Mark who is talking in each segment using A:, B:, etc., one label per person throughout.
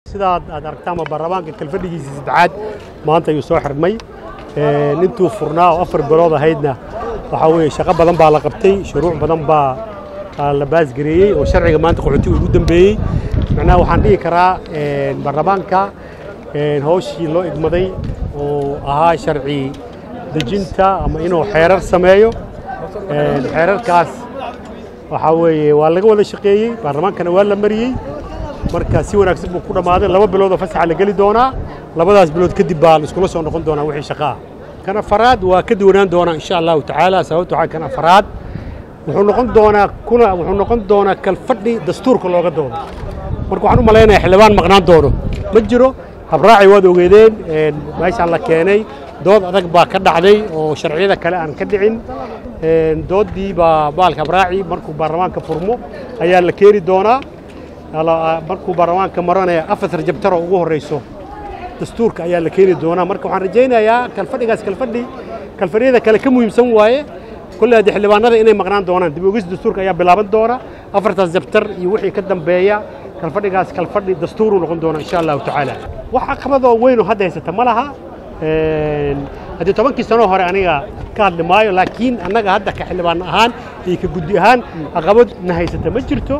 A: sidaad aad aragtaanba baarlamaanka kalfadhigiisii saddexaad maanta ayuu soo xirmay intuu furnaa oo afar bilood ahaydna waxaa weeye shaqo badan baa la qabtay shuruuc badan baa la baasgareeyey oo sharciga maanta qaxootiga ugu dambeeyey macnaha waxaan dhihi karaa baarlamaanka hawshii loo igmaday oo ahaa sharci dejinta ama inuu xeerar sameeyo xeerarkaas waxaa weeye waa laga wada shaqeeyey baarlamaankana waa la mariyey marka si wanaagsan buu ku dhammaaday laba biloodoo fasaxa la geli doonaa labadaas bilood kadib baa la iskula soo noqon doonaa wixii shaqo ah kan afaraad waa ka duwanaan doonaa insha allahu tacaala sababta waxaa kan afaraad wuxuu noqon doonaa kuna wuxuu noqon doonaa kalfadhi dastuurka looga doodo marka waxaan u malaynayaa xildhibaan maqnaan doono ma jiro habraaci waad ogeedeen meeshaan la keenay dood adag baa ka dhacday oo sharciyada kale aan ka dhicin dooddii baa baalka habraaci markuu baarlamaanka furmo ayaa la keeni doonaa markuu baarlamaanka maranaya afar jabtaro ugu horreyso dastuurka ayaa la keeni doonaa marka waxaan rajaynayaa kalfadhigaas kalfadhi kalfadhiyada kale ka muhiimsan waaye kolley haddii xildhibaanada inay maqnaan doonaan dib ogis dastuurka ayaa bilaaban doona afartaas jabtar iyo wixii ka dambeeya kalfadhigaas kalfadhi dastuuruu noqon doona insha allahu tacaala wax caqabadoo weynoo hadda haysata ma laha haddii tobankii sanoo hore aniga ka hadli maayo laakiin annaga hadda ka xildhibaan ahaan iyo ka guddi ahaan caqabad na haysata ma jirto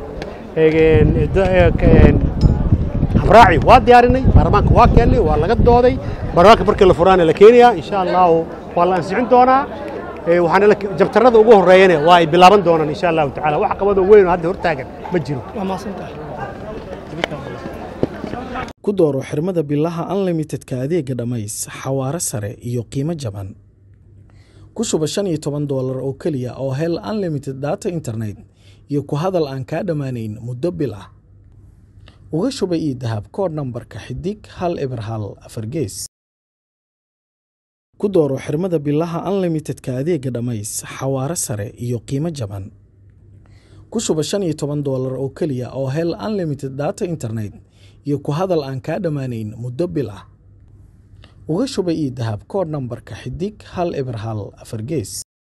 A: habraaci waa diyaarinay baarlamaanka waa keennay waa laga dooday baarlamaanka markii la furaana la keenayaa insha allahu waa la ansixin doonaa waxaana jabtarada ugu horreeyana waa ay bilaaban doonaan insha allahu tacala wax qabadoo weyn oo hadda hortaagan ma jiro
B: ku dooro xirmada bilaha unlimitedka adeega dhammays xawaare sare iyo qiimo jaban ku shuba shan iyo toban doolar oo keliya oo hel unlimited data internet iyo ku hadal aan kaa dhammaanayn muddo bil ah uga shuba ii dahab koodh nambarka xidig hal eber hal afar gees ku dooro xirmada bilaha unlimitedka adeega dhammays xawaare sare iyo qiimo jaban ku shuba shan iyo toban doolar oo keliya oo hel unlimited data internet iyo ku hadal aan kaa dhammaanayn muddo bil ah uga shuba ii dahab koodh nambarka xidig hal eber hal afar gees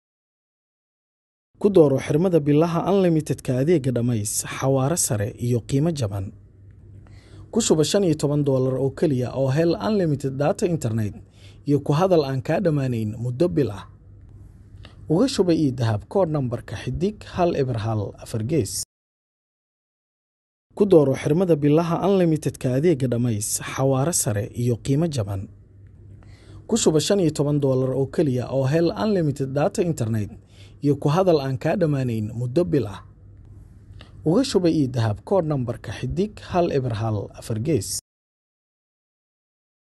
B: ku dooro xirmada bilaha unlimitedka adeega dhammays xawaare sare iyo qiimo jaban ku shuba shan iyo toban doolar oo keliya oo hel unlimited data internet iyo ku hadal aan kaa dhammaanayn muddo bil ah uga shuba ii dahab koodh nambarka xidig hal eber hal afar gees ku dooro xirmada bilaha unlimitedka adeega dhammays xawaare sare iyo qiimo jaban ku shuba shan iyo toban doolar oo keliya oo hel unlimited data internet iyo ku hadal aan kaa dhammaanayn muddo bil ah uga shuba ii dahab koodh nambarka xidig hal eber hal afar gees